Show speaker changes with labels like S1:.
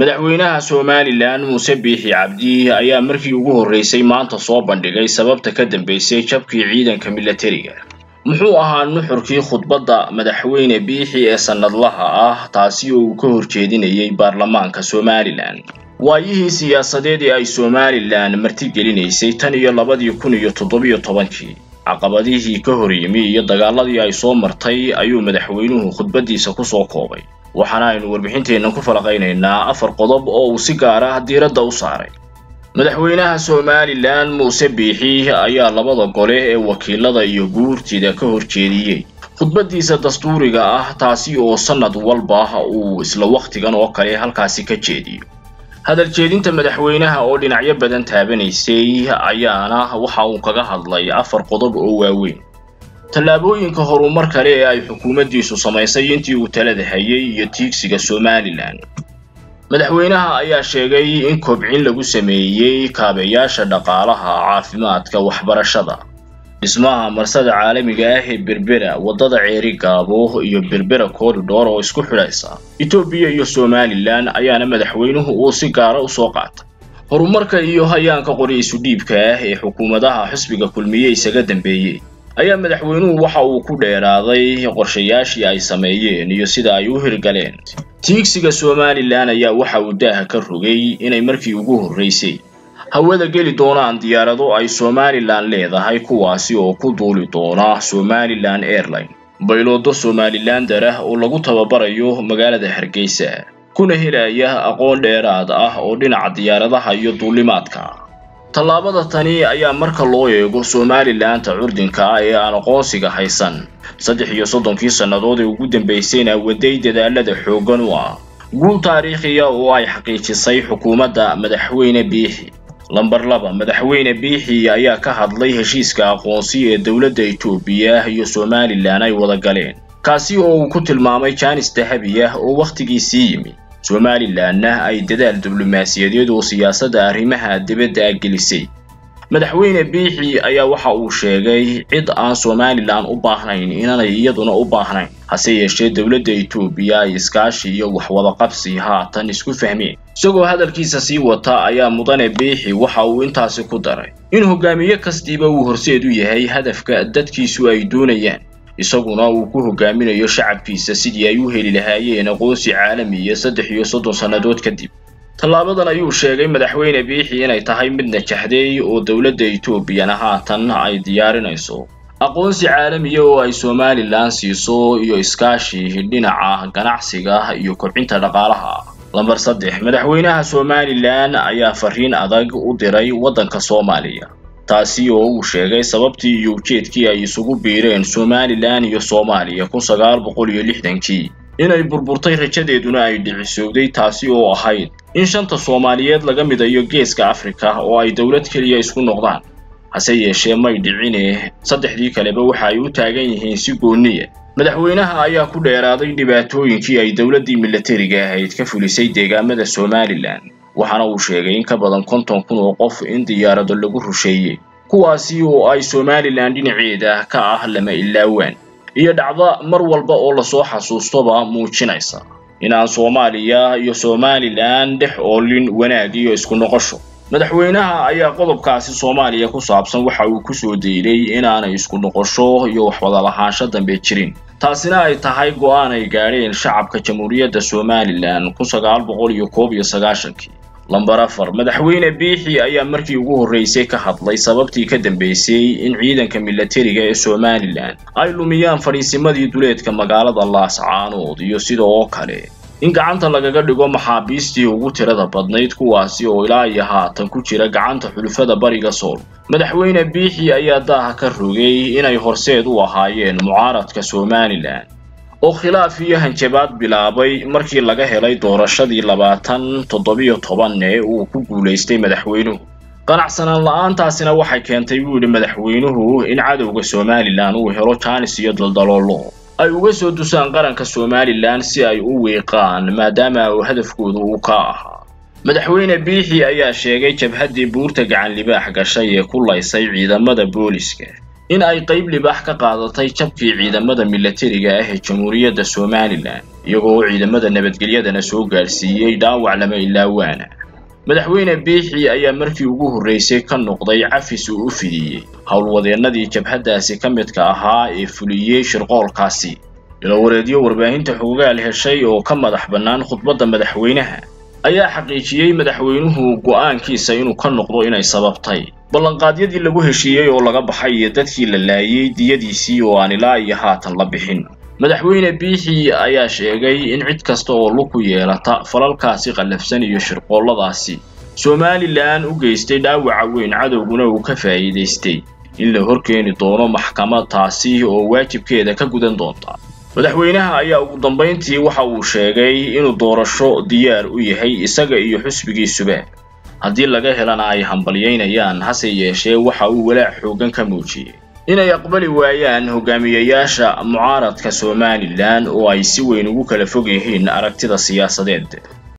S1: madaxweynaha somalilan muuse biixi cabdi ayaa markii ugu horreysay maanta soo bandhigay sababta ka dambeysay jabkii ciidanka milatariga muxuu ahaa nuxurkii khudbadda madaxweyne biixi ee sannadlaha ah taasi oo uu ka horjeedinayay baarlamaanka somalilan waayihii siyaasadeed ee ay somalilan martigelinaysay tan iyo labadii kun iyo toddobiyo tobankii caqabadihii ka hor yimi iyo dagaaladii ay soo martay ayuu madaxweynuhu khudbaddiisa ku soo koobay waxaana aynu warbixinteennan ku falaqaynaynaa afar qodob oo uu si gaar ah diiradda u saaray madaxweynaha somalilan muuse biixi ayaa labada gole ee wakiilada iyo guurtida ka horjeediyey khudbaddiisa dastuuriga ah taasi oo sannad walba uu isla wakhtigan oo kale halkaasi ka jeediyo hadal jeedinta madaxweynaha oo dhinacyo badan taabanaysay ayaana waxa uu kaga hadlay afar qodob oo waaweyn tallaabooyinka horumar kale ee ay xukuumaddiisu samaysay intii uu talada hayay iyo tiigsiga somalilan madaxweynaha ayaa sheegay in kobcin lagu sameeyey kaabeyaasha dhaqaalaha caafimaadka waxbarashada dhismaha marsada caalamiga ah ee berbera waddada ceeri gaabo iyo berbera corridor oo isku xidhaysa etoobiya iyo somalilan ayaana madaxweynuhu uu si gaara u soo qaatay horumarka iyo hayaanka qori isu dhiibka ah ee xukuumadaha xisbiga kulmiye isaga dambeeyey ayaa madaxweynuhu waxa uu ku dheeraaday qorshayaashii ay sameeyeen iyo sida ay u hirgaleen tiigsiga somalilan ayaa waxa uu daaha ka rogay inay markii ugu horreysay hawada geli doonaan diyaarado ay somalilan leedahay kuwaasi oo ku duuli doona somalilan airline bayloodo somalilander ah oo lagu tababarayo magaalada hargeysa kuna helaya aqoon dheeraad ah oo dhinaca diyaaradaha iyo duulimaadka tallaabada tani ayaa marka loo eego somalilanta curdinka ah ee aan aqoonsiga haysan saddex iyo soddonkii sannadood ee ugu dambaysayna waday dadaalada xooggan u ah guul taariikhiya oo ay xaqiijisay xukuumadda madaxweyne biixi lamber laba madaxweyne biixi ayaa ka hadlay heshiiska aqoonsi ee dowladda etoobiya iyo somalilan ay wada galeen kaasi oo uu ku tilmaamay jaanis dahabi ah oo wakhtigiisii yimi somalilanna ay dadaal diblomaasiyadeed oo siyaasadda arrimaha dibadda gelisay madaxweyne biixi ayaa waxa uu sheegay cid aan somalilan u baahnayn inaanay iyaduna u baahnayn hase yeeshee dowladda etoobiya ay iskaashi iyo waxwadaqabsi haatan isku fahmeen isagoo hadalkiisa sii wata ayaa mudane biixi waxa uu intaasi ku daray in hogaamiye kastiiba uu horseed u yahay hadafka dadkiisu ay doonayaan isaguna uu ku hogaaminayo shacabkiisa sidii ay u heli lahaayeen aqoonsi caalamiya saddex iyo soddon sannadood kadib tallaabadan ayuu sheegay madaxweyne biixi inay tahay mid najaxday oo dowladda etoobiyana haatan ay diyaarinayso aqoonsi caalamiya oo ay somalilan siiso iyo iskaashi dhinaca ganacsiga iyo kobcinta dhaqaalaha lamber saddex madaxweynaha somalilan ayaa fariin adag u diray waddanka soomaaliya taasi oo uu sheegay sababtii iyo ujeedkii ay isugu biireen somalilan iyo soomaaliya kun sagaal boqol iyo lixdankii inay burburtay rajadeeduna ay dhicisowday taasi oo ahayd in shanta soomaaliyeed laga midayo geeska afrika oo ay dowlad keliya isku noqdaan hase yeeshee may dhicine saddexdii kaleba waxa ay u taagan yihiin si gooniya madaxweynaha ayaa ku dheeraaday dhibaatooyinkii ay dowladdii milatariga ahayd ka fulisay deegaamada somalilan waxaana uu sheegay in ka badan konton kun oo qof in diyaarado lagu rusheeyey kuwaasi oo ay somalilan dhinaceeda ka ah lama ilaawaan iyo dhacda mar walba oo lasoo xasuustoba muujinaysa in aan soomaaliya iyo somalilan dhex oolin wanaag iyo isku noqosho madaxweynaha ayaa qodobkaasi soomaaliya ku saabsan waxa uu ku soo deylay inaanay isku noqosho iyo waxwada lahaansho dambe jirin taasina ay tahay go'aan ay gaadheen shacabka jamhuuriyadda somalilan kun sagaal boqol iyo koob iyo sagaashankii lamber afar madaxweyne biixi ayaa markii ugu horreysay ka hadlay sababtii ka dambeysay in ciidanka milatariga ee somalilan ay lumiyaan fadhiisimadii duleedka magaalada laascaanood iyo sida oo kale in gacanta lagaga dhigo maxaabiistii ugu tirada badnayd kuwaasi oo ilaa iyo haatan ku jira gacanta xulufada bariga sool madaxweyne biixi ayaa daaha ka rogay inay horseed u ahaayeen mucaaradka somalilan oo khilaaf iyo hanjabaad bilaabay markii laga helay doorashadii labaatan toddobiyo toban ee uu ku guulaystay madaxweynuhu qanacsanaan la-aantaasina waxay keentay buu yidhi madaxweynuhu in cadowga somalilan uu helo jaanis iyo daldaloolo ay uga soo dusaan qaranka somalilan si ay u wiiqaan maadaama uu hadafkooda uu ka ahaa madaxweyne biixi ayaa sheegay jabhaddii buurta gacan libaax gashay ee ku laysay ciidamada booliska in ay qayb libaax ka qaadatay jabkii ciidamada milatariga ah ee jamhuuriyadda somalilan iyagoo ciidamada nabadgelyadana soo gaadhsiiyey dhaawac lama ilaawaana madaxweyne biixi ayaa markii ugu horreysay ka noqday cafis uu u fidiyey howlwadeennadii jabhaddaasi ka midka ahaa ee fuliyey shirqoolkaasi ilowareedyo warbaahinta xogaal heshay oo ka madax bannaan khudbadda madaxweynaha ayaa xaqiijiyey madaxweynuhu go'aankiisa inuu ka noqdo inay sababtay ballanqaadyadii lagu heshiiyey oo laga baxay iyo dadkii la laayey diyadiisii oo aan ilaa iyo haatan la bixin madaxweyne biixi ayaa sheegay in cid kasta oo lug ku yeelata falalkaasi qallafsan iyo shirqoolladaasi somalilan u geystay dhaawaca weyn cadowguna uu ka faa'iidaystay in la horkeeni doono maxkamad taasi oo waajibkeeda ka gudan doonta madaxweynaha ayaa ugu dambayntii waxa uu sheegay inuu doorasho diyaar u yahay isaga iyo xusbigiisuba haddii laga helana ay hambalyaynayaan hase yeeshee waxa uu walaac xooggan ka muujiyey inay aqbali waayaan hogaamiyayaasha mucaaradka somalilan oo ay si weyn ugu kala fog yihiin aragtida siyaasadeed